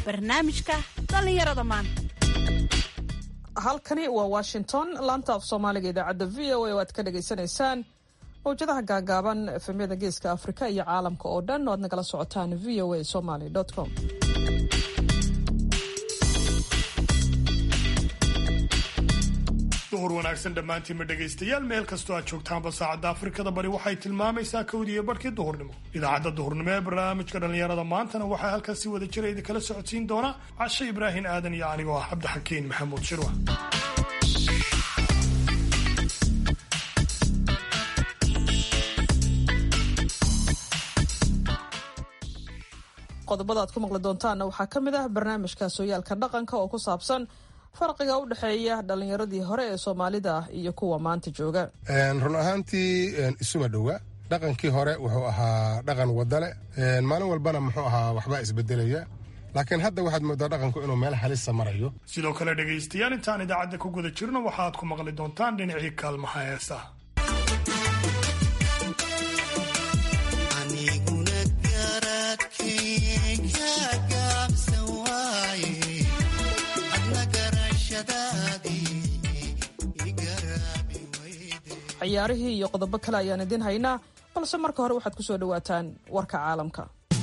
barnaamijka dhallinyarada maanta halkani waa washington laanta af soomaaliga idaacadda v o a oo aad ka dhagaysanaysaan mawjadaha gaagaaban efemyada geeska afrika iyo caalamka oo dhan oo aad nagala socotaan v o a somaly com duhur wanaagsan dhammaantiinma dhegaystayaal meel kastoo aad joogtaanba saacadda afrikada bari waxay tilmaamaysaa kawdiiyo barhkii duhurnimo idaacadda duhurnimo ee barnaamijka dhallinyarada maantana waxaa halkaas si wada jira idinkala socodsiin doona cashe ibraahin aadan iyo anigoo ah cabdixakiin maxamuud shirwa qodobada aad ku maqli doontaanna waxaa ka mid ah barnaamijka sooyaalka dhaqanka oo ku saabsan farqiga u dhexeeya dhallinyaradii hore ee soomaalida ah iyo kuwa maanta jooga run ahaantii isuma dhowa dhaqankii hore wuxuu ahaa dhaqan wadale maalin walbana muxuu ahaa waxbaa isbedelaya laakiin hadda waxaad moodaa dhaqanku inuu meel halisa marayo sidoo kale dhegaystayaal intaan idaacadda ku guda jirno waxaad ku maqli doontaan dhinacii kaalmaha heesaha ciyaarihii iyo qodobo kale ayaan idiin haynaa balse marka hore waxaad ku soo dhowaataan warka caalamka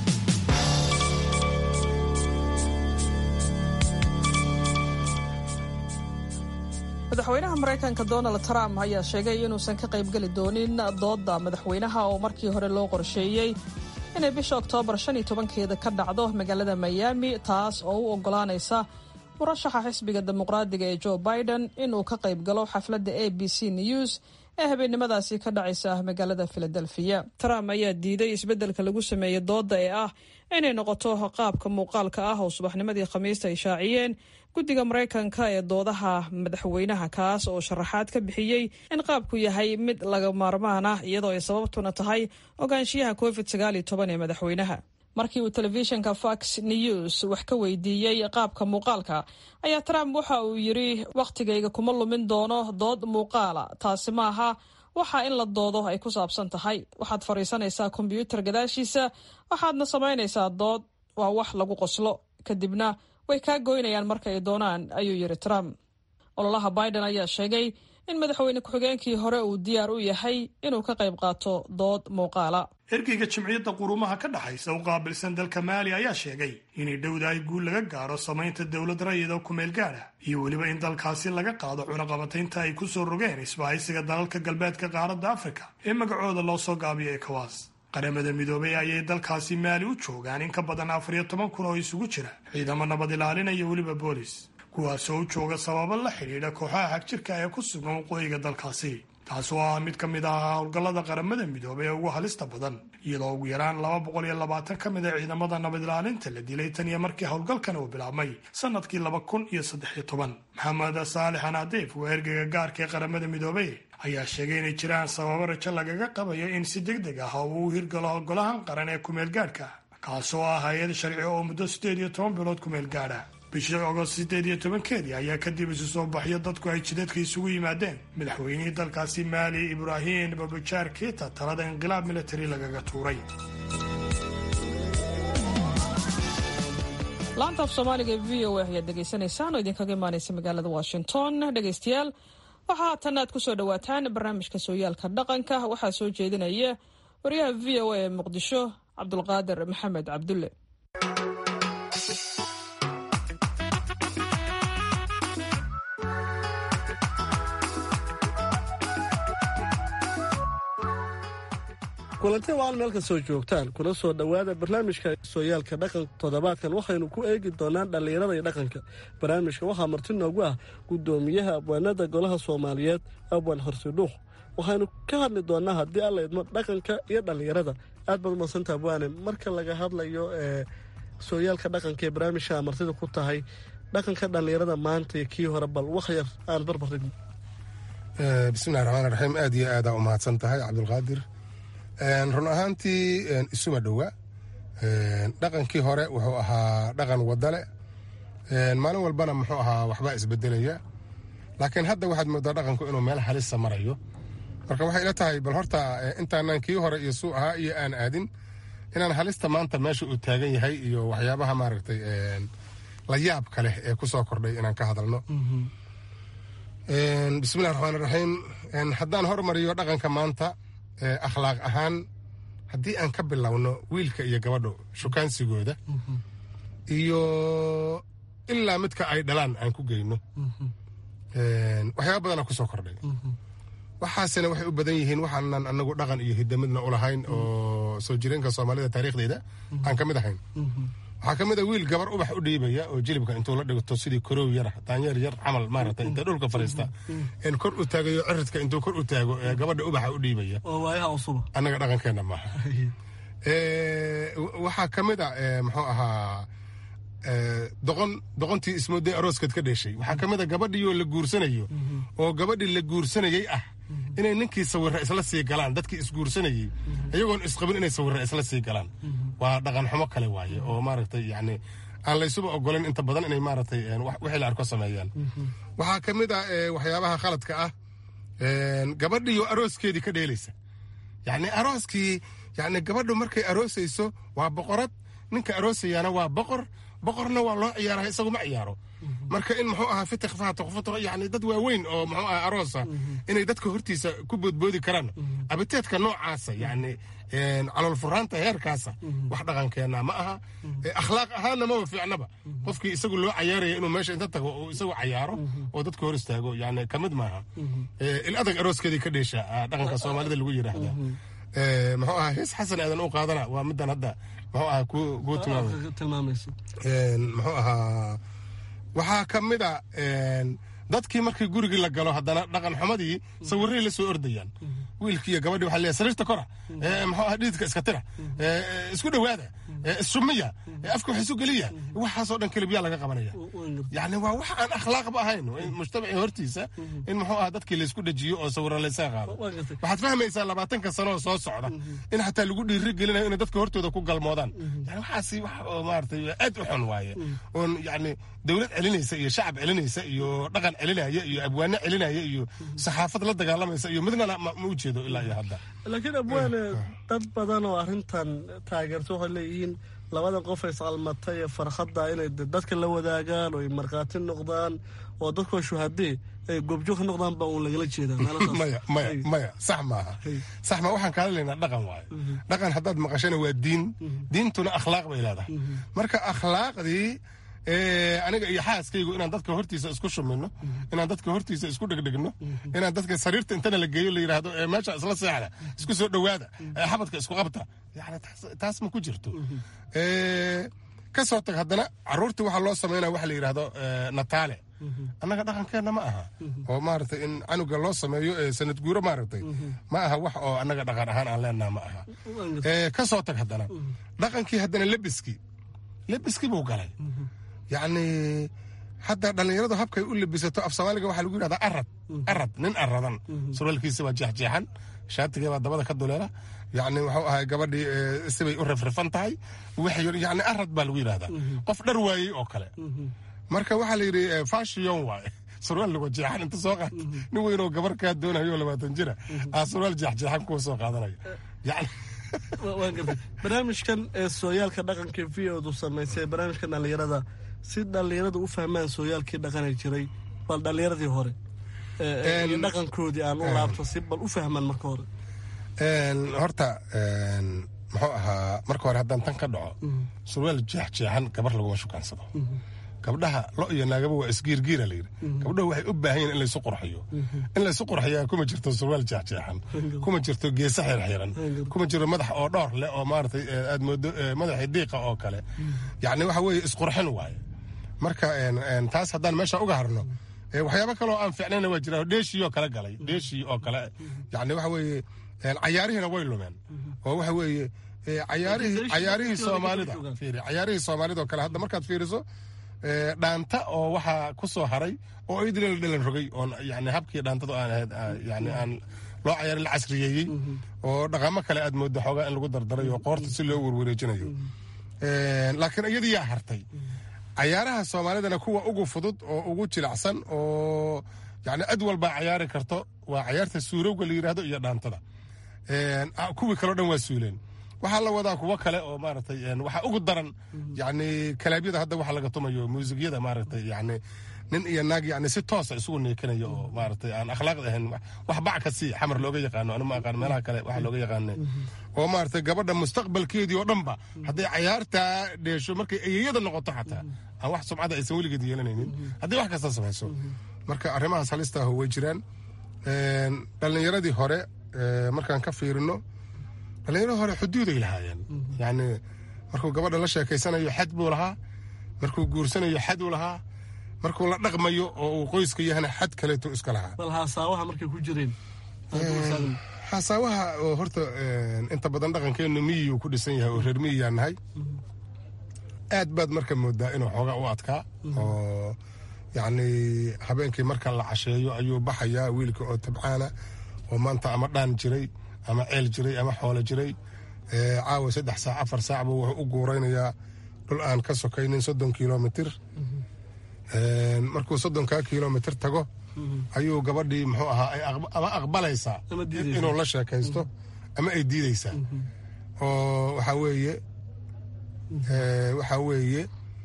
madaxweynaha maraykanka donald trump ayaa sheegay inuusan ka qaybgeli doonin doodda madaxweynaha oo markii hore loo qorsheeyey inay bisha oktoobar shan iyo tobankeeda ka dhacdo magaalada miami taas oo u oggolaanaysa murashaxa xisbiga dimuqraadiga ee joe biden inuu ka qayb galo xafladda a b c news ee habeennimadaasi ka dhacaysa magaalada filadelfiya trump ayaa diiday isbeddelka lagu sameeyey doodda ee ah inay noqoto qaabka muuqaalka ah oo subaxnimadii khamiista ay shaaciyeen guddiga maraykanka ee doodaha madaxweynaha kaas oo sharaxaad ka bixiyey in qaabku yahay mid laga maarmaan ah iyadoo ay sababtuna tahay ogaanshiyaha covid sagaal iyo toban ee madaxweynaha markii uu telefishinka fox news wax ka weydiiyey qaabka muuqaalka ayaa trump waxa uu yidhi wakhtigayga kuma lumin doono dood muuqaala taasi maaha waxa in la doodo ay ku saabsan tahay waxaad fadhiisanaysaa kombyuutar gadaashiisa waxaadna samaynaysaa dood waa wax lagu qoslo kadibna way kaa goynayaan marka ay doonaan ayuu yidhi trump ololaha biden ayaa sheegay in madaxweyne ku-xigeenkii hore uu diyaar u yahay inuu ka qayb qaato dood muuqaala ergeyga jimciyadda quruumaha ka dhexaysa u qaabilsan dalka maali ayaa sheegay inay dhowdahay guul laga gaaro samaynta dowlad rayida kumeel gaadha iyo weliba in dalkaasi laga qaado cunaqabataynta ay ku soo rogeen isbahaysiga dalalka galbeedka qaaradda afrika ee magacooda loo soo gaabiyo ekowas qaramada midoobay ayay dalkaasi maali u joogaan in ka badan afar iyo toban kun oo isugu jira ciidamo nabad ilaalina iyo weliba boolis kuwaasoo u jooga sababo la xidhiidha kooxaha xagjirka ee ku sugan waqooyiga dalkaasi taas oo ah mid ka mid ah howlgallada qaramada midoobay ee ugu halista badan iyadoo ugu yaraan laba boqol iyo labaatan ka mid a ciidamada nabad ilaalinta la dilay tan iyo markii howlgalkan uu bilaabmay sanadkii laba kun iyo saddex iyo toban maxamed saalix anadiif waa ergeyga gaarka ee qaramada midoobay ayaa sheegay inay jiraan sababo rajo lagaga qabayo in si deg deg ah oo uu hirgalo golahan qaran ee kumeel gaadhka kaasoo ah hay-ad sharci oo muddo siddeed iyo toban bilood kumeel gaadha bishii ogost siddeed iyo tobankeedii ayaa kadib isu soo baxyo dadku ay jidadka isugu yimaadeen madaxweynihii dalkaasi maali ibraahim babajaar keita talada inqilaab militari lagaga tuuray laanta af soomaaliga ee v o a ayaad dhegaysanaysaan oo idinkaga imaanaysa magaalada washington dhegaystayaal waxaa haatan aad ku soo dhowaataan barnaamijka sooyaalka dhaqanka waxaa soo jeedinaya wariyaha v o a ee muqdisho cabdulqaadir maxamed cabdulle kulanti waan meel kastoo joogtaan kuna soo dhowaada barnaamijka sooyaalka dhaqanka toddobaadkan waxaynu ku eegi doonaa dhallinyarada iyo dhaqanka barnaamijka waxaa marti noogu ah guddoomiyaha abwaanada golaha soomaaliyeed abwaan horsidhuuq waxaynu ka hadli doonaa haddii alla idmo dhaqanka iyo dhallinyarada aad baad umadsanta abwaane marka laga hadlayo ee sooyaalka dhaqanka ee barnaamijka martida ku tahay dhaqanka dhallinyarada maanta iyo kii hore bal wax yar aan barbarin bismillahi raxmaan raxiim aad iyo aadaa u mahadsan tahay cabdulqaadir run ahaantii isuma dhowa dhaqankii hore wuxuu ahaa dhaqan wadale maalin walbana muxuu ahaa waxbaa isbedelaya laakiin hadda waxaad moodaa dhaqanku inuu meel halisa marayo marka waxay ila tahay bal horta intaanan kii hore iyo suu ahaa iyo aan aadin inaan halista maanta meesha uu taagan yahay iyo waxyaabaha maaragtay la yaab ka leh ee ku soo kordhay inaan ka hadalno bismillahi raxmaan raxiim haddaan hormariyo dhaqanka maanta akhlaaq ahaan haddii aan ka bilowno wiilka iyo gabadho shukaansigooda iyo ilaa midka ay dhalaan aan ku geyno waxyaaba badanaa ku soo kordhay waxaasina waxay u badan yihiin waxaanan anagu dhaqan iyo hidamidna u lahayn oo soo jireenka soomaalida taariikhdeeda aan ka mid ahayn waxaa ka mid a wiil gabar ubax u dhiibaya oo jilibka intuu la dhigto sidii koroow yara daanyeer yar camal maarata inta dhulka fariista in kor u taagayo ciridka intuu kor u taago ee gabadha ubaxa u dhiibaya oo waayaha cusuba annaga dhaqankeenna maaha waxaa ka mid a muxuu ahaa doqon doqontii ismooday arooskeed ka dheshay waxaa ka mid a gabadhii oo la guursanayo oo gabadhii la guursanayey ah inay ninkii sawirra isla sii galaan dadkii isguursanayey iyagoon isqabin inay sawirra isla sii galaan waa dhaqan xumo kale waaye oo maaragtay yacni aan laysuba ogolan inta badan inay maaragtay wixii la arko sameeyaan waxaa ka mid ah waxyaabaha khaladka ah gabadhii oo arooskeedii ka dheelaysa yacni arooskii yacni gabadhu markay aroosayso waa boqorad ninka aroosayaana waa boqor boqorna waa loo ciyaara isagu ma ciyaaro marka in muxuu ahaa fitiq faatuq futuq yani dad waaweyn oo muxuu ahaa aroosa inay dadka hortiisa ku boodboodi karaan abiteedka noocaasa yani calool furaanta heerkaasa wax dhaqankeena ma aha akhlaaq ahaanna maba fiicnaba qofkii isagu loo cayaaraya inuu meesha inta tago oo isagu cayaaro oo dadka hor istaago yani kamid maaha il adag arooskeedii ka dheesha dhaqanka soomaalida lagu yidhaahda muxuu ahaa hees xasan aadan u qaadana waa midan hadda muxuu ahaa ku tilmaamaysa muxuu ahaa waxaa ka mid a dadkii markii gurigii la galo haddana dhaqan xumadii sawiray la soo ordayaan wiilkii iyo gabadhii waxaa leeyahay sariirta kora muxuu ahaa dhiidka iska tira isku dhowaada issumiya afka wax isu geliya waxaasoo dhan kelibyaa laga qabanaya yacni waa wax aan akhlaaqba ahayn mujtamacii hortiisa in muxuu ahaa dadkii laysku dhajiyo oo sawira laysaga qaado waxaad fahmaysaa labaatanka sanoo soo socda in xataa lagu dhiiri gelinayo inay dadka hortooda ku galmoodaan yani waxaasi wax oo maaragtay aad u xun waaye oon yacni dowlad celinaysa iyo shacab celinaysa iyo dhaqan celinaya iyo abwaano celinaya iyo saxaafad la dagaalamaysa iyo midnana ma u jeedo ilaa iyo hadda laakiin abwaane dad badan oo arrintan taageerto waxay leeyihiin labada qof ay iscalmatay ee farxadda inay dadka la wadaagaan oo ay markhaati noqdaan oo dadkoo shuhadee ay goobjoog ka noqdaan baa uun lagala jeedaa maya maya maya sax maaha sax ma waxaan kaala leynaa dhaqan waayo dhaqan haddaad maqashana waa diin diintuna akhlaaq bay leedahay marka akhlaaqdii aniga iyo xaaskaygu inaan dadka hortiisa isku shumino inaan dadka hortiisa isku dhegdhegno inaan dadka sariirta intana la geeyo la yidhaahdo meesha isla seexda isku soo dhowaada xabadka isku qabta yani taas ma ku jirto ka soo tag haddana caruurtii waxaa loo samaynaya waxa la yidhaahdo nataale annaga dhaqankeenna ma aha oo maaragtay in canuga loo sameeyo sanad guuro maaragtay ma aha wax oo annaga dhaqan ahaan aan leenaha ma aha ka soo tag haddana dhaqankii haddana lebiskii lebiskii buu galay yacni hadda dhallinyaradu habkay u lebisato af soomaaliga waxaa lagu yidhahdaa arad arad nin aradan surwaalkiisa waa jeexjeexan shaatigee baa dabada ka duleela yacni wuxuu ahay gabadhii sibay u rifrifan tahay yani arad baa lagu yidhahdaa qof dhar waayey oo kale marka waxaa la yidhi fashion waaye surwaal lagu jeexan inta soo qaata nin weynoo gabar kaa doonayo labaatan jira aa surwaal jeexjeexan kuwa soo qaadanaya yani barnaamijkan ee sooyaalka dhaqanka v odu samaysay barnaamijkan dhallinyarada si dhallinyaradu u fahmaan sooyaalkii dhaqani jiray bal dhallinyaradii hore iyo dhaqankoodii aan u laabto si bal u fahmaan marka hore horta muxuu ahaa marka hore haddaan tan ka dhaco surwaal jeexjeexan gabar laguma shukaansado gabdhaha lo iyo naagaba waa isgiirgiira layidhi gabdhahu waxay u baahan yihin in laysu qurxiyo in laysu qurxiyaa kuma jirto surwaal jeexjeexan kuma jirto geesa xirxiran kuma jiro madax oo dhowr leh oo maaratay aad moodo madaxii diiqa oo kale yacni waxa weeye isqurxin waaye marka taas haddaan meesha uga harno waxyaabo kaleoo aan fiicnayna waa jira dheeshii oo kale galay dheeshii oo kale yacni waxa weeye cayaarihiina way lumeen oo waxa weeye cayaarihii cayaarihii soomaalida fiiri cayaarihii soomaalida oo kale hadda markaad fiiriso dhaanta oo waxaa ku soo haray oo idila la dhalan rogay oon yani habkii dhaantadu aan ahayd yani aan loo cayaarin la casriyeeyey oo dhaqamo kale aad mooddo xoogaa in lagu dardaray oo qoorta si loo werwareejinayo laakiin iyadii yaa hartay cayaaraha soomaalidana kuwa ugu fudud oo ugu jilacsan oo yani cid walbaa cayaari karto waa cayaarta suurowga la yidhaahdo iyo dhaantada kuwii kaleo dhan waa suuleen waxaa la wadaa kuwo kale oo maaragtay waxaa ugu daran yani kalaabyada hadda waxa laga tumayo muusigyada maaragtay yani nin iyo naag yani si toosa isugu neekanaya oo maaragtay aan akhlaaqda ahayn wax bac ka sii xamar looga yaqaano anu ma aqaan meelaha kale waxa looga yaqaane oo maaragtay gabadha mustaqbalkeedii oo dhanba hadday cayaartaa dheesho markay eyeyada noqoto xataa aan wax sumcada aysan weligeed yeelanaynin haddii wax kasta samayso marka arrimahaas halista ah way jiraan dhallinyaradii hore markaan ka fiirino dhallinyaradii hore xuduuday lahaayeen yani markuu gabadha la sheekaysanayo xad buu lahaa markuu guursanayo xad uu lahaa markuu la dhaqmayo oo uu qoyska yahana xad kaleeto iska lahaa bal haasaawaha markay ku jireen xasaawaha oo horta inta badan dhaqankeenu miyiyuu ku dhisan yahay oo reer miyiyaa nahay aad baad marka moodaa inuu xoogaa u adkaa oo yacni habeenkii marka la casheeyo ayuu baxayaa wiilka oo tabcaana oo maanta ama dhaan jiray ama ceel jiray ama xoolo jiray caawa saddex saac afar saac buu wuxuu u guuraynayaa dhul aan ka sokaynin soddon kilomitir markuu soddonkaa kilomitir tago ayuu gabadhii muxuu ahaa ama aqbalaysaa inuu la sheekaysto ama ay diidaysaa oo waxaa weeye waxaa weeye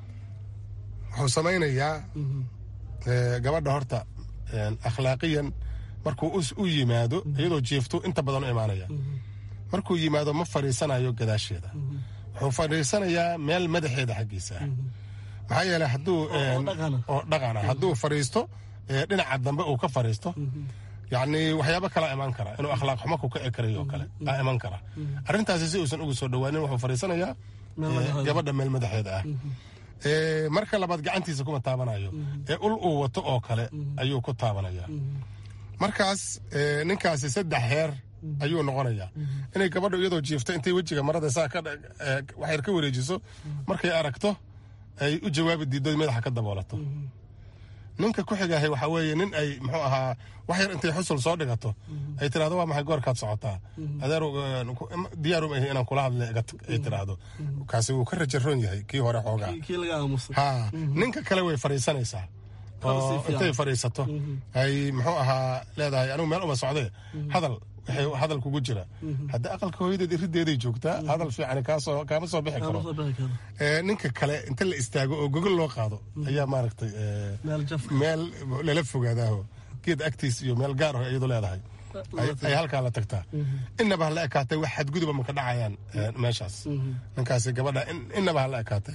wuxuu samaynayaa gabadha horta akhlaaqiyan markuu u yimaado iyadoo jiiftu inta badan u imaanaya markuu yimaado ma fadhiisanayo gadaasheeda wuxuu fadhiisanayaa meel madaxeeda xaggiisa ah maxaa yeele hadduu oo dhaqana hadduu fadhiisto dhinaca dambe uu ka fadhiisto yacni waxyaabo kalaa imaan kara inuu akhlaaq xumo ku kici karayo oo kale aa iman kara arrintaasi si uusan ugu soo dhowaanin wuxuu fadhiisanayaa gabadha meel madaxeeda ah marka labaad gacantiisa kuma taabanayo ee ul uu wato oo kale ayuu ku taabanaya markaas ninkaasi saddex heer ayuu noqonayaa inay gabadha iyadoo jiifta intay wejiga marada saa waxyar ka wareejiso markay aragto ay u jawaabi diiddo madaxa ka daboolato ninka ku xigaahay waxaa weeye nin ay muxuu ahaa wax yar intay xusul soo dhigato ay tiraahdo waa maxay goorkaad socotaa adeer diyaarum ahi inaan kula hadla ay tiraahdo kaasi wuu ka rajaroon yahay kii hore xoogaa ha ninka kale way fadhiisanaysaa oo intay fadhiisato ay muxuu ahaa leedahay anigu meel uma socdee hadal waxay hadal kugu jira hadda aqalka hooyadeed irideeday joogtaa hadal fiican kaasoo kaama soo bixi karo ninka kale inta la istaago oo gogol loo qaado ayaa maaragtay meel lala fogaadaaho geed agtiis iyo meel gaar ah iyadu leedahay ay halkaa la tagtaa inaba hala ekaatay wax xadguduba maka dhacayaan meeshaas ninkaasi gabadha inaba hala ekaatay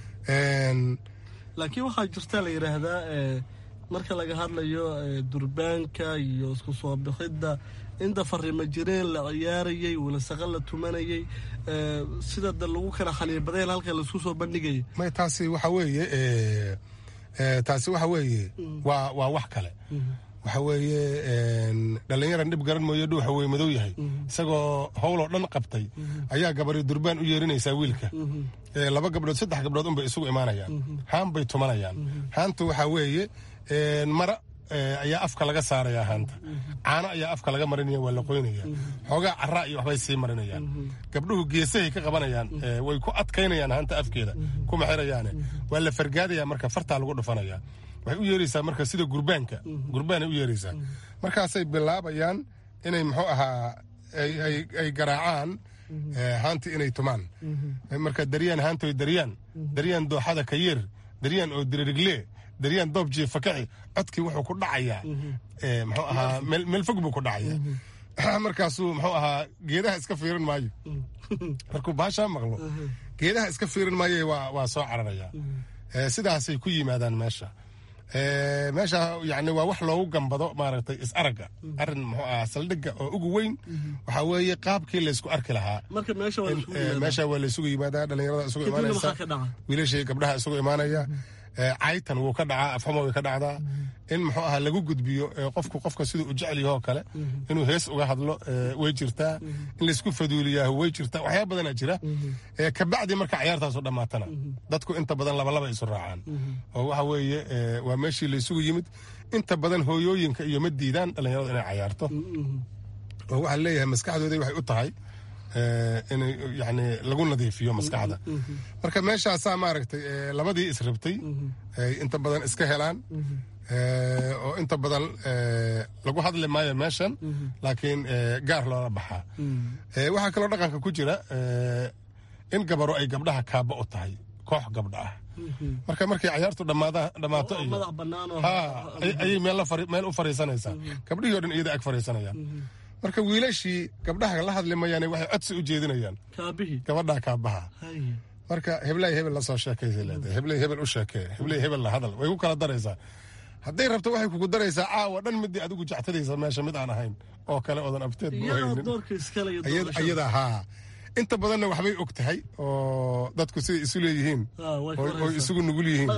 laakiin waxaa jirta la yidhaahdaa marka laga hadlayo durbaanka iyo isku soo bixidda inta farima jireen la ciyaarayey walasaqa la tumanayey sida da lagu kala xaniibadeen halka laisku soo bandhigayay may taasi waxa weeye taasi waxa weeye waa waa wax kale waxa weeye dhallinyaran dhib garan mooye dhuuxa wey madow yahay isagoo howloo dhan qabtay ayaa gabari durbaan u yeerinaysaa wiilka laba gabdhood saddex gabdhood unbay isugu imaanayaan haan bay tumanayaan haantu waxaa weeye mara ayaa afka laga saaraya haanta caano ayaa afka laga marinaya waa la qoynaya xoogaa caraa iyo waxbay sii marinayaan gabdhuhu geesahay ka qabanayaan way ku adkaynayaan haanta afkeeda kuma xirayaane waa la fargaadaya marka fartaa lagu dhufanaya waxay u yeeraysaa marka sida gurbaanka gurbaanay u yeeraysaa markaasay bilaabayaan inay muxuu ahaa ay garaacaan haanti inay tumaan marka daryaan haantoy daryaan daryaan dooxada ka yeer daryaan oo diririgle daryaan doob jiifa kaci codkii wuxuu ku dhacayaa muxuu ahaa meel fog buu ku dhacayaa markaasuu muxuu ahaa geedaha iska fiirin maayo markuu baashaa maqlo geedaha iska fiirin maayo waa soo cararayaa sidaasay ku yimaadaan meesha meesha yani waa wax loogu gambado maaragtay is aragga arin muxuu ahaa saldhigga oo ugu weyn waxaa weeye qaabkii laysku arki lahaa meesha waa laysugu yimaadaa dhallinyarada isugu imaanaysa wiilashii gabdhaha isugu imaanaya caytan wuu ka dhacaa afxuma way ka dhacdaa in muxuu ahaa lagu gudbiyo qofku qofka siduu u jecel yaho kale inuu hees uga hadlo way jirtaa in laysku faduuliyaa way jirtaa waxyaaba badanaa jira kabacdi marka cayaartaasu dhammaatana dadku inta badan labalaba isu raacaan oo waxa weeye waa meeshii laysugu yimid inta badan hooyooyinka iyo ma diidaan dhallinyaradu inay cayaarto oo waxaa leeyahay maskaxdooda waxay u tahay in yani lagu nadiifiyo maskaxda marka meeshaasaa maaragtay labadii israbtay inta badan iska helaan oo inta badan lagu hadli maayo meeshan laakiin gaar loola baxaa waxaa kaloo dhaqanka ku jira in gabaro ay gabdhaha kaaba u tahay koox gabdha ah marka markay cayaartu dhammaato ayay meel u fariisanaysaa gabdhihii o dhan iyada ag fariisanayaan marka wiilashii gabdhaha la hadli mayaane waxay codsi u jeedinayaan gabadhaa kaabaha marka heblay hebel la soo sheekaysa leedahay heblay hebel u sheekee heblay hebel la hadal way ku kala daraysaa hadday rabto waxay kugu daraysaa caawa dhan midii adigu jectadaysa meesha mid aan ahayn oo kale oodan abteed hayninayada haa inta badanna waxbay og tahay oo dadku siday isu leeyihiin oy isugu nugul yihiin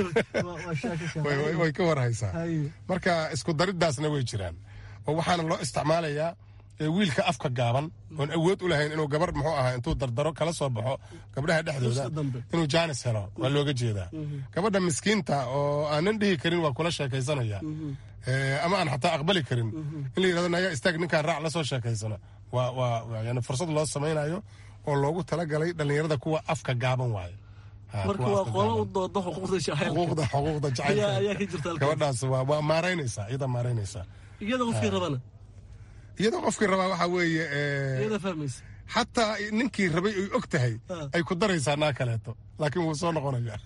way ka warhaysaa marka isku dariddaasna way jiraan oo waxaana loo isticmaalayaa wiilka afka gaaban oon awood u lahayn inuu gabar muxuu ahaa intuu dardaro kala soo baxo gabdhaha dhexdooda inuu jaanis helo waa looga jeedaa gabadha miskiinta oo aanan dhihi karin waa kula sheekaysanaya ama aan xataa aqbali karin in la yidhahdo naga istaag ninkaan raac la soo sheekaysana waa waa yani fursad loo samaynayo oo loogu talagalay dhallinyarada kuwa afka gaaban waayo marka waa qolo u dooda xuquuqda xuquuqda xuquuqda jacaylka gabadhaas waa waa maaraynaysaa iyada maaraynaysaa iyada qofkii rabana iyadoo qofkii rabaa waxaa weeye iyada fahmaysa xataa ninkii rabay ay og tahay ay ku daraysaa naa kaleeto laakiin wuu soo noqonayaa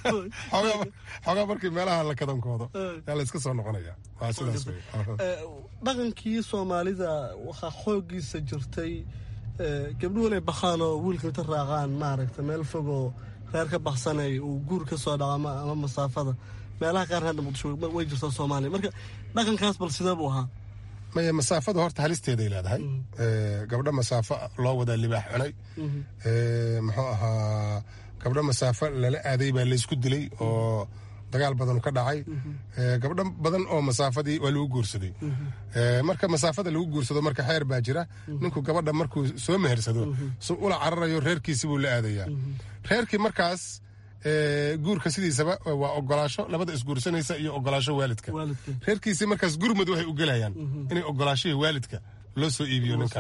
xoogaa markii meelaha la kadankoodo yaa la iska soo noqonaya waa sidaas wey dhaqankii soomaalida waxaa xooggiisa jirtay gabdhuhu inay bakhaan oo wiilka inta raacaan maaragta meel fogoo reer ka baksanay uu guur ka soo dhaco ama masaafada meelaha qaar hadda muqdisho way jirtaa soomaaliya marka dhaqankaas bal sidee buu ahaa maya masaafada horta halisteeday leedahay gabdho masaafo loo wadaa libaax cunay muxuu ahaa gabdho masaafo lala aaday baa laysku dilay oo dagaal badan ka dhacay gabdho badan oo masaafadii waa lagu guursaday marka masaafada lagu guursado marka xeer baa jira ninku gabadha markuu soo mehersado su ula cararayo reerkiisi buu la aadayaa reerkii markaas guurka sidiisaba waa ogolaasho labada isguursanaysa iyo ogolaasho waalidka reerkiisii markaas gurmud waxay u gelayaan inay ogolaashihii waalidka loo soo iibiyo ninka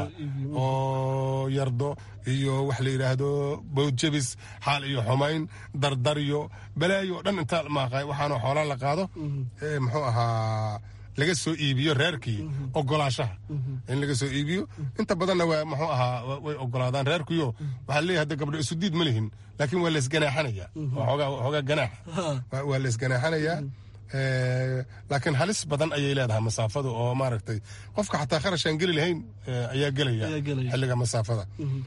oo yardo iyo wax la yidhaahdo bawdjabis xaal iyo xumayn dardaryo balaayo oo dhan inta maaqay waxaana xoolaa la qaado muxuu ahaa laga soo iibiyo reerkii ogolaashaha in laga soo iibiyo inta badanna waa muxuu ahaa way ogolaadaan reerkiyo waxaa leeyahay hadda gabdho isu diid ma lihin laakiin waa laysganaaxanayaa xoogaa ganaaxa waa laysganaaxanayaa laakiin halis badan ayay leedahay masaafadu oo maaragtay qofka xataa kharashaan geli lahayn ayaa gelaya xilliga masaafada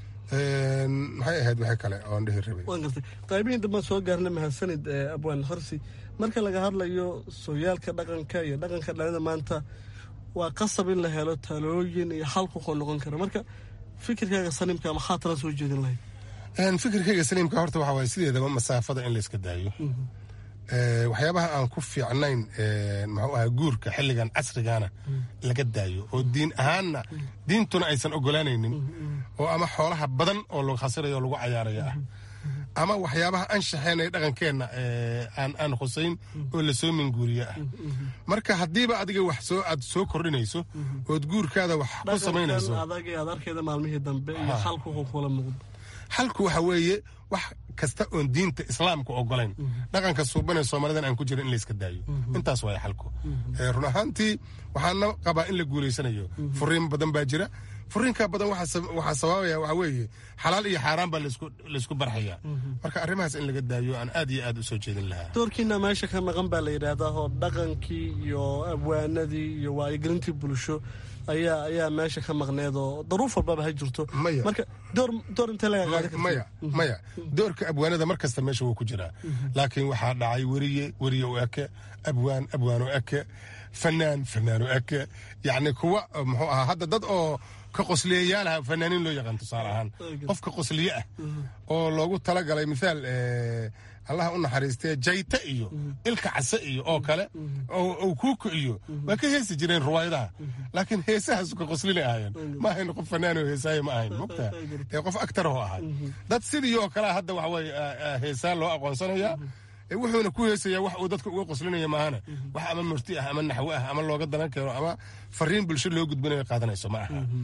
maxay ahayd wixii kale oon dhihi rabay waan gartay qaybihii dambaan soo gaarna mahadsanid abwaan harsi marka laga hadlayo sooyaalka dhaqanka iyo dhaqanka dhalida maanta waa qasab in la helo talooyin iyo xalku qoo noqon kara marka fikirkaaga saliimka maxaa tala soo jeedin lahayd fikirkayga saliimka horta waxaa waaye sideedaba masaafada in layska daayo waxyaabaha aan ku fiicnayn muxuu ahaa guurka xilligan casrigana laga daayo oo diin ahaanna diintuna aysan ogolaanaynin oo ama xoolaha badan oo lagu khasirayo o lagu cayaaraya ah ama waxyaabaha anshaxeenay dhaqankeenna aan khusayn oo lasoo minguuriye ah marka haddiiba adiga wax soo aad soo kordhinayso ood guurkaada wax ku samaynayso adag aad arkayda maalmihii dambe iyo xalku kula muuqdo xalku waxa weeye wax kasta oon diinta islaamka ogolayn dhaqanka suubanee soomaalidan aan ku jira in layska daayo intaas waaya xalku run ahaantii waxaana qabaa in la guulaysanayo furiin badan baa jira furiinka badan waxaa sababaya waxa weeye xalaal iyo xaaraan baa laysku barxayaa marka arrimahaas in laga daayo aan aad iyo aad u soo jeedin lahaa doorkiina meesha ka maqan baa la yidhaahdaa oo dhaqankii iyo abwaanadii iyo wacyigelintii bulsho ayaa ayaa meesha ka maqneed oo daruuf walbaba ha jirto marka door door intee laga qaadi karta maya maya doorka abwaanada mar kasta meesha wuu ku jiraa laakiin waxaa dhacay weriye weriye u eke abwaan abwaan u eke fanaan fanaan u eke yacni kuwa muxuu ahaa hadda dad oo ka qosliyayaalaha fanaaniin loo yaqaan tusaale ahaan qofka qosliye ah oo loogu talagalay mithaal allaha u naxariistee jayta iyo ilka case iyo oo kale oo kuuka iyo waa ka heesi jireen ruwaayadaha laakiin heesahaas ka qoslina ahaayeen ma ahayn qof fanaan oo heesaaye ma ahayn mogtaa ee qof aktarahoo ahay dad sidii oo kalea hadda waxa weye heesaa loo aqoonsanayaa wuxuuna ku heesayaa wax uu dadka uga qoslinaya maahana wax ama murti ah ama naxwo ah ama looga dalan keeno ama fariin bulsho loo gudbinayo qaadanayso ma aha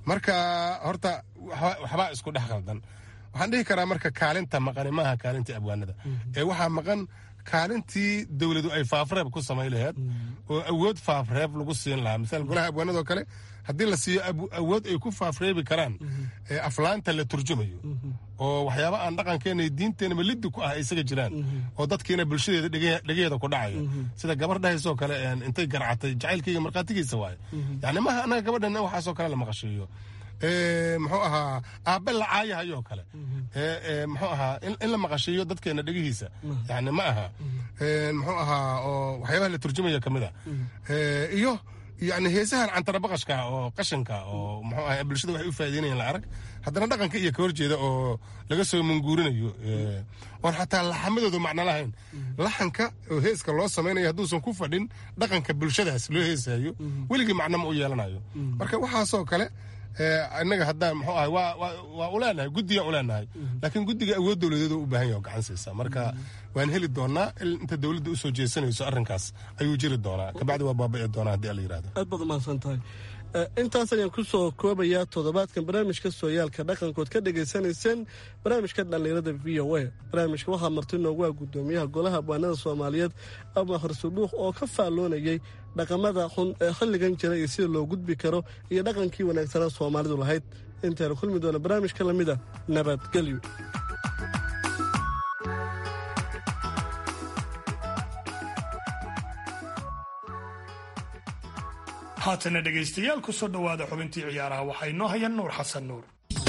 marka horta waxbaa isku dhex qaldan waxaan dhihi karaa marka kaalinta maqani maaha kaalintii abwaanada ee waxaa maqan kaalintii dowladu ay faafreeb ku samayn laheed oo awood faafreeb lagu siin lahaa misal golaha abwaanadoo kale haddii la siiyo awood ay ku faafreebi karaan aflaanta la turjumayo oo waxyaaba aan dhaqankeena diinteenaba liddi ku ah isaga jiraan oo dadkiina bulshadeeda dhegeeda ku dhacayo sida gabar dhahaysoo kale intay garcatay jacaylkayga markhaatigiisa waaye yani maaha annaga gabadhan waxaasoo kale la maqashiiyo muxuu ahaa aabe la caayahayoo kale muxuu ahaa in la maqashiiyo dadkeena dhegihiisa yani ma aha muxuu ahaa oo waxyaabaha la turjumaya ka mid a iyo yani heesahan cantarabaqashka oo qashanka oo muxuu ahaa bulshada waxay u faa'iideynayaan la arag haddana dhaqanka iyo ka horjeeda oo laga soo munguurinayo oon xataa laxamadooda macno lahayn laxanka oo heeska loo samaynayo hadduusan ku fadhin dhaqanka bulshadaas loo heesayo weligii macno ma u yeelanayo marka waxaasoo kale innaga haddaan muxuu ahay waa u leenahay guddiga u leenahay laakiin guddiga awood dowladeed u baahan yahay oo gacan siisaa marka waan heli doonaa inta dowladda usoo jeesanayso arrinkaas ayuu jiri doonaa kabacdi waa baaba'i doonaa haddii ala yirahdo aad baad umahadsan tahay intaas ayaan ku soo koobayaa toddobaadkan barnaamijka sooyaalka dhaqankood ka dhegaysanayseen barnaamijka dhallinyarada v o a barnaamijka waxaa marti noogu ah guddoomiyaha golaha abwaanada soomaaliyeed ama horsuduuq oo ka faalloonayay dhaqamada xun ee xilligan jira iyo sida loo gudbi karo iyo dhaqankii wanaagsanaa soomaalidu lahayd intaynu kulmi doona barnaamijka lamida nabadgelyo haatana dhegaystayaal ku soo dhowaada xubintii ciyaaraha waxaa inoo haya nuur xasan nuur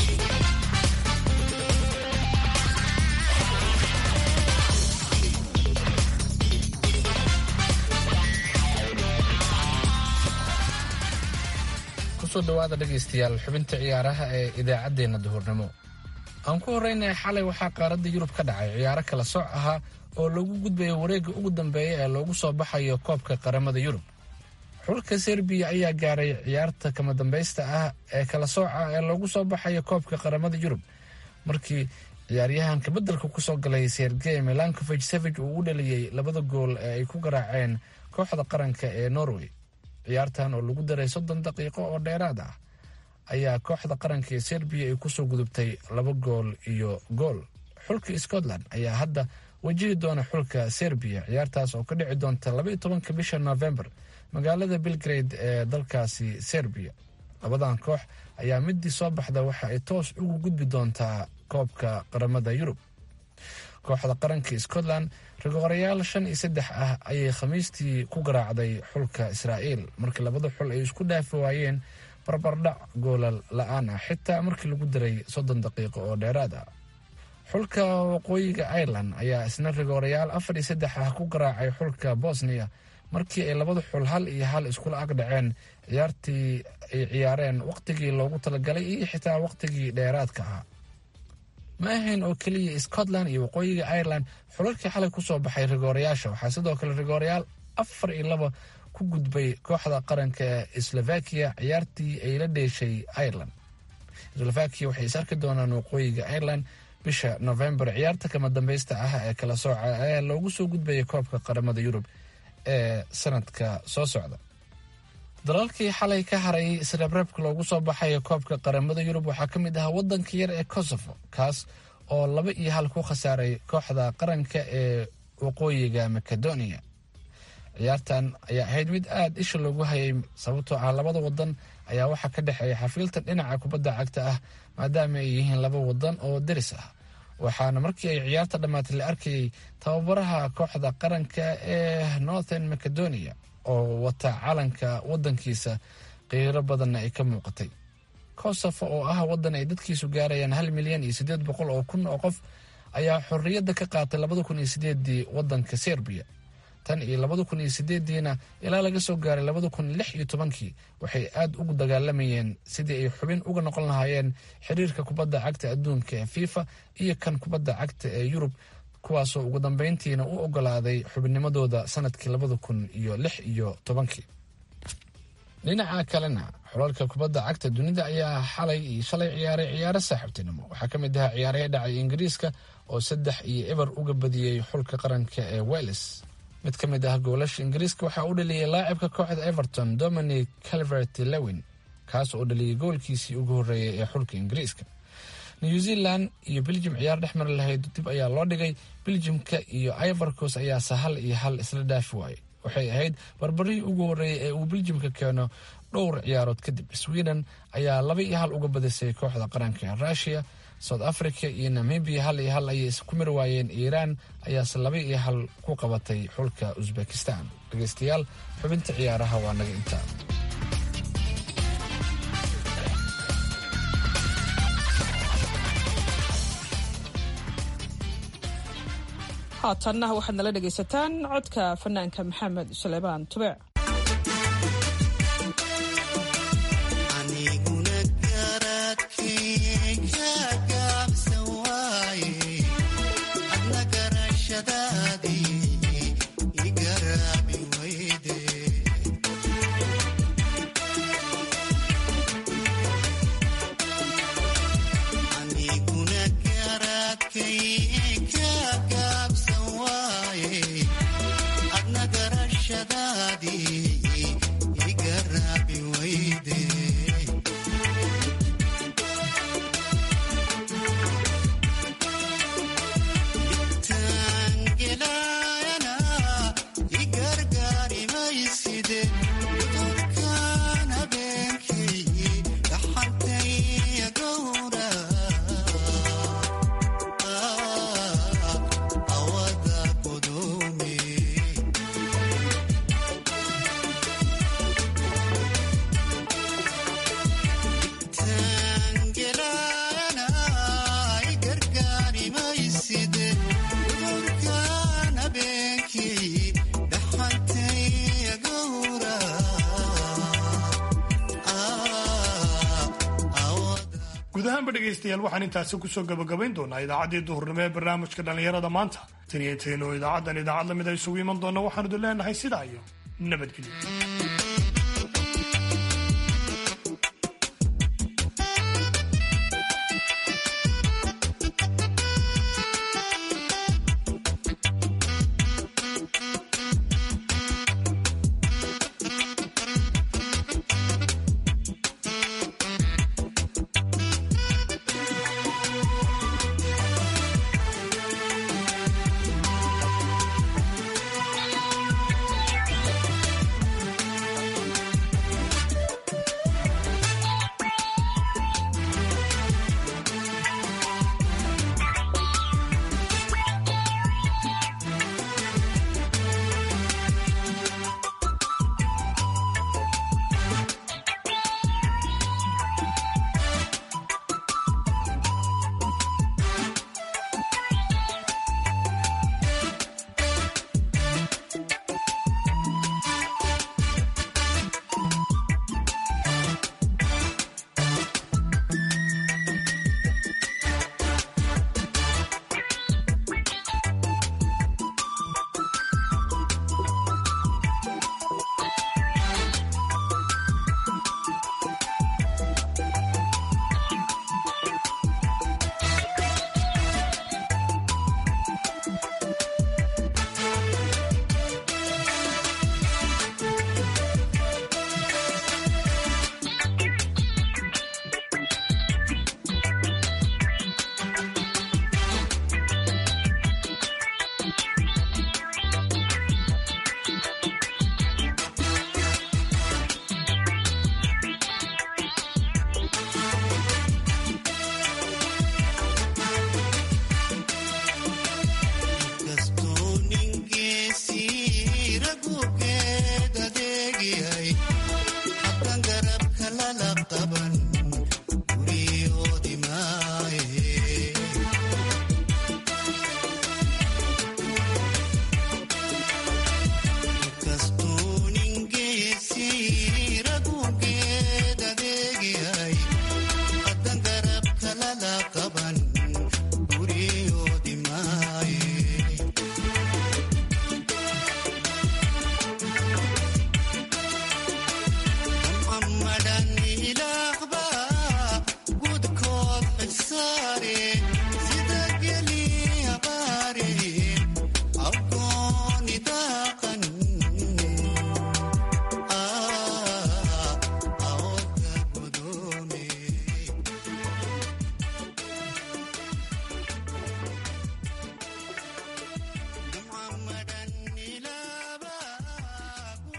kusoo dhowaada dhegaystayaal xubinta ciyaaraha ee idaacaddeenna duhurnimo aan ku horreynaya xalay waxaa qaaradda yurub ka dhacay ciyaaro kala sooc ahaa oo lagu gudbayo wareegga ugu dambeeya ee loogu soo baxayo koobka qaramada yurub xulka serbiya ayaa gaaray ciyaarta kama dambaysta ah ee kala sooca ee loogu soo baxayo koobka qaramada yurub markii ciyaaryahanka beddelka kusoo galay sergey milankovich savig uu u dhaliyey labada gool ee ay ku garaaceen kooxda qaranka ee norway ciyaartan oo lagu daray soddon daqiiqo oo dheeraad ah ayaa kooxda qaranka ee serbiya ay kusoo gudubtay laba gool iyo gool xulka scotland ayaa hadda wajihi doona xulka serbiya ciyaartaas oo ka dhici doonta labaiyo tobanka bisha november magaalada belgrade ee dalkaasi serbiya labadan koox ayaa midii soo baxda waxa ay toos ugu gudbi doontaa koobka qaramada yurub kooxda qaranka scotland rigorayaal shan iyo saddex ah ayay khamiistii ku garaacday xulka israa'iil markii labada xul ay isku dhaafi waayeen barbardhac goolal la-aan ah xitaa markii lagu daray soddon daqiiqo oo dheeraad ah xulka waqooyiga ireland ayaa isna rigorayaal afar iyo saddex ah ku garaacay xulka bosnia markii ay labada xul hal iyo hal iskula ag dhaceen ciyaartii ay ciyaareen wakhtigii loogu talagalay iyo xitaa wakhtigii dheeraadka ahaa ma ahayn oo keliya scotland iyo waqooyiga ireland xulalkii xalay kusoo baxay rigoorayaasha waxaa sidoo kale rigoorayaal afar iyo laba ku gudbay kooxda qaranka ee slovakia ciyaartii ay la dheeshay ireland slovakia waxay is arki doonaan waqooyiga ireland bisha november ciyaarta kama dambaysta ah ee kala sooca ee loogu soo gudbaya koobka qaramada yurub ee sanadka soo socda dalalkii xalay ka haray isreebreebka loogu soo baxayo koobka qaramada yurub waxaa ka mid ahaa wadanka yar ee kosovo kaas oo laba iyo hal ku khasaaray kooxda qaranka ee waqooyiga macedonia ciyaartan ayaa ahayd mid aada isha loogu hayay sababtoo ah labada wadan ayaa waxaa ka dhexeeya xafiiltan dhinaca kubadda cagta ah maadaama ay yihiin laba wadan oo deris ah waxaana markii ay ciyaarta dhammaatay la arkayay tababaraha kooxda qaranka ee northern macedonia oo wata calanka wadankiisa qiiro badanna ay ka muuqatay kosovo oo ah wadan ay dadkiisu gaarayaan hal milyan iyo siddeed boqol oo kun oo qof ayaa xorriyadda ka qaatay labada kun iyo sideedii wadanka serbiya tan iyo labada kun iyo sideediina ilaa laga soo gaaray labada kun lix iyo tobankii waxay aada ugu dagaalamayeen sidii ay xubin uga noqon lahaayeen xiriirka kubadda cagta adduunka ee fifa iyo kan kubadda cagta ee yurub kuwaasoo ugu dambeyntiina u ogolaaday xubinnimadooda sanadkii labada kun iyo lix iyo tobankii dhinaca kalena xulalka kubadda cagta dunida ayaa xalay iyo shalay ciyaaray ciyaaro saaxiibtinimo waxaa ka mid ahaa ciyaaraya dhacay ingiriiska oo saddex iyo eber uga badiyey xulka qaranka ee welles mid ka mid ah goolasha ingiriiska waxaa u dhaliyay laacibka kooxda everton dominic calvert lewin kaas oo dhaliyay goolkiisii ugu horreeyay ee xulka ingiriiska new zealand iyo beljum ciyaar dhex mari lahayd dib ayaa loo dhigay beljumka iyo ivorcos ayaase hal iyo hal isla dhaafi waayey waxay ahayd barbarihii ugu horreeyay ee uu beljumka keeno dhowr ciyaarood kadib sweden ayaa laba iyo hal uga badisay kooxda qaranka ee rushia south africa iyo namibia hal iyo hal ayay isku mir waayeen iiraan ayaase laba iyo hal ku qabatay xulka uzbekistan dhegeystayaal xubinta ciyaaraha waa naga intaa haatanna waxaad nala dhegaysataan codka fanaanka maxamed suleymaan tubeec guud ahaanba dhegaystayaal waxaan intaasi kusoo gabagabayn doonaa idaacaddii duhurnimo ee barnaamijka dhallinyarada maanta tan iyo tayno idaacaddan idaacad lamid a isugu iman doona waxaanu idin leenahay sidaa iyo nabadgelyo